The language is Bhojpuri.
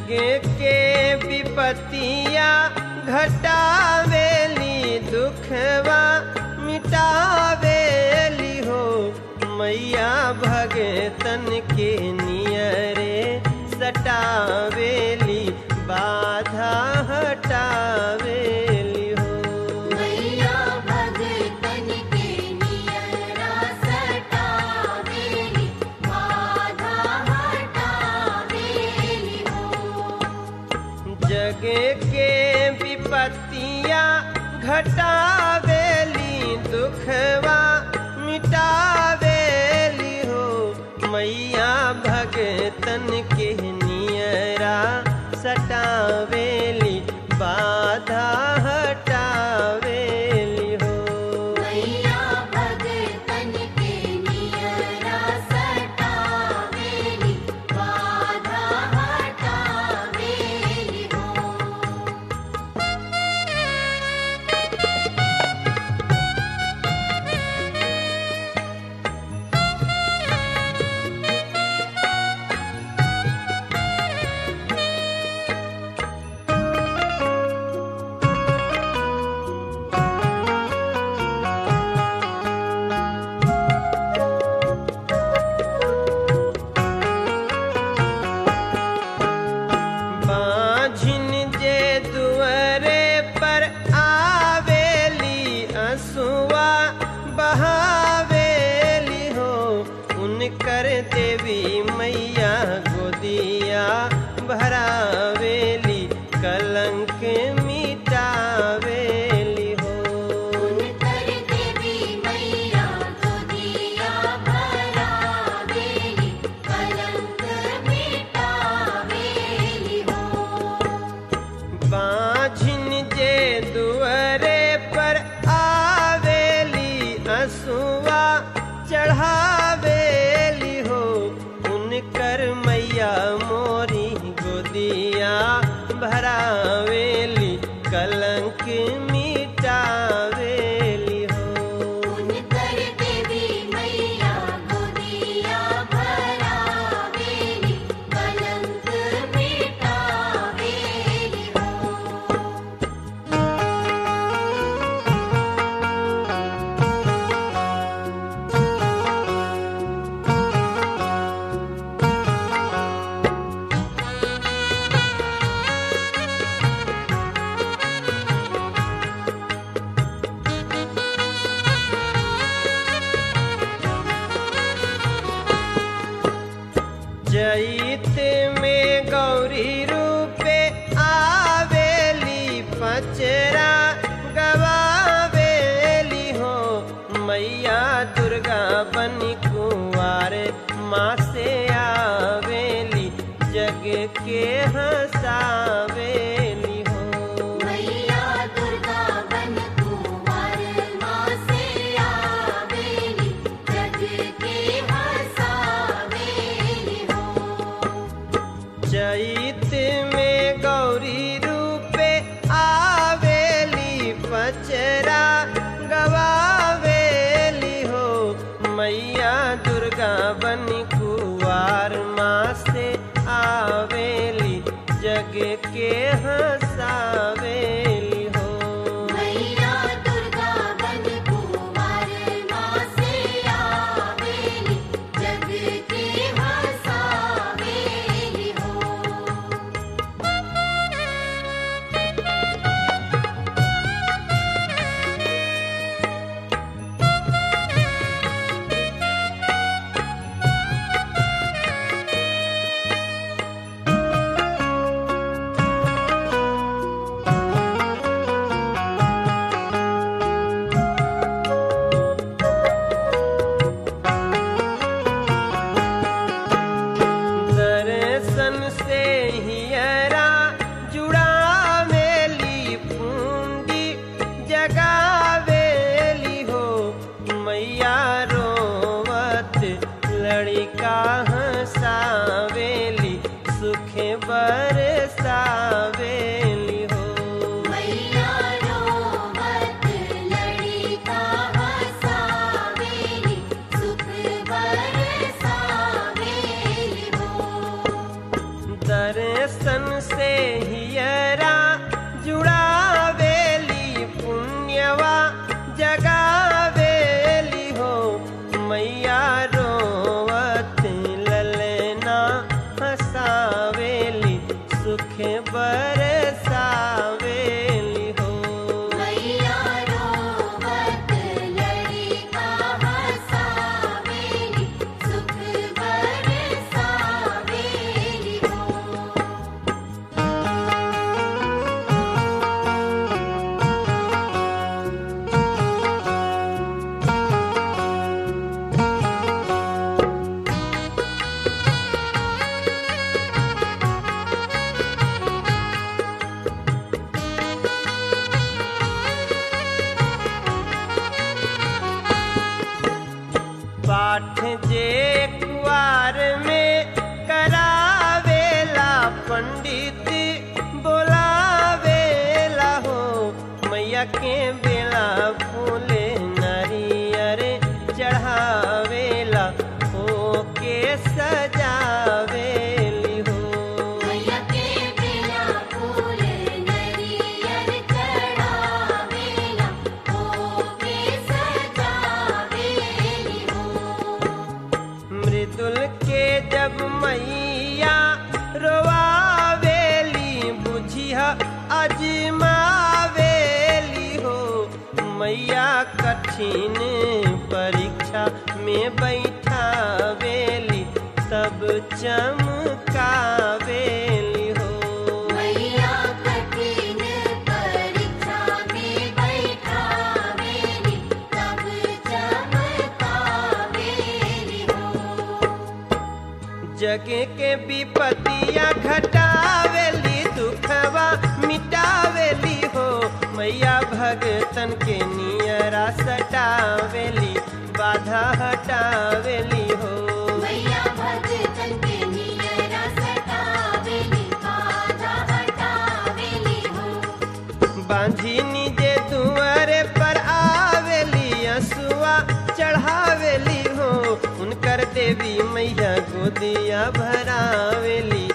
जगे के विपतिया घटावेली दुखवा मिटावेली हो मैया भगतन के नियरे सटावेली बाधा हटावेली हो मैया भगतन के नियरा सटावेली बाधा हटावेली हो जगे के विपत्तियां घटावेली दुखवा मिटावेली हो मैया भगतन के नियरा सटावेली बाधा हटावेली हो मैया भगतन के नियरा सटावेली बाधा हटावेली हो जगे जगावेली हो मैया रोवत ललना हसावेली सुख बरसावेली हो मैया रोवत लड़का हसावेली सुख बरसावेली हो पाठ जे कुआर में करावेला पंडित बोलावेला हो मैया के बेला फूले नरियर चढ़ावेला हो के सजावेली हो मैया के बिना फूल नरियर चढ़ावेला होके सजावेली हो मृदुल के जब मैया रोवावेली बुझिया अजमावेली हो मैया कठिन परीक्षा में बैठावेली तब चमकावेली हो मैया कठिन परीक्षा में बैठावेली तब चमकावेली हो जग के विपतिया घटावेली दुखवा मिटावेली हो मैया भगतन के नियरा सटावेली बाधा हटावेली हो मैया भगतन के नियरा सटावेली बाधा हटावेली हो बांधी निजे दुआरे पर आवेली असुआ चढ़ावेली हो उनकर देवी मैया गोदिया भरावेली